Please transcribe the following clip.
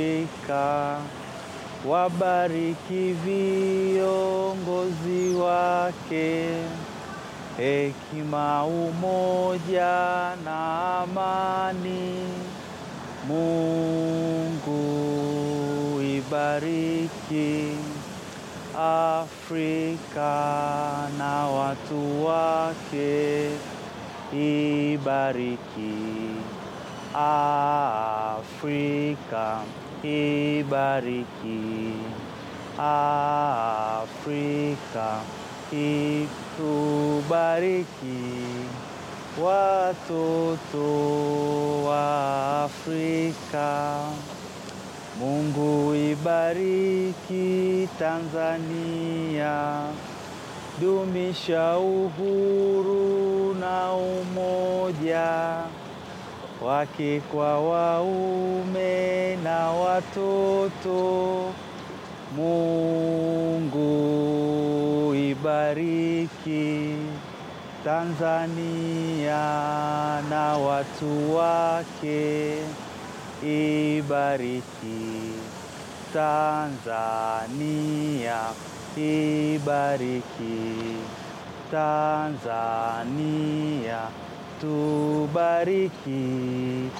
Afrika, wabariki viongozi wake, hekima, umoja na amani. Mungu ibariki Afrika na watu wake, ibariki Afrika, ibariki Afrika, itubariki watoto wa Afrika. Mungu ibariki Tanzania, dumisha uhuru na umoja wake kwa waume na watoto. Mungu ibariki Tanzania na watu wake, ibariki Tanzania, ibariki Tanzania, tubariki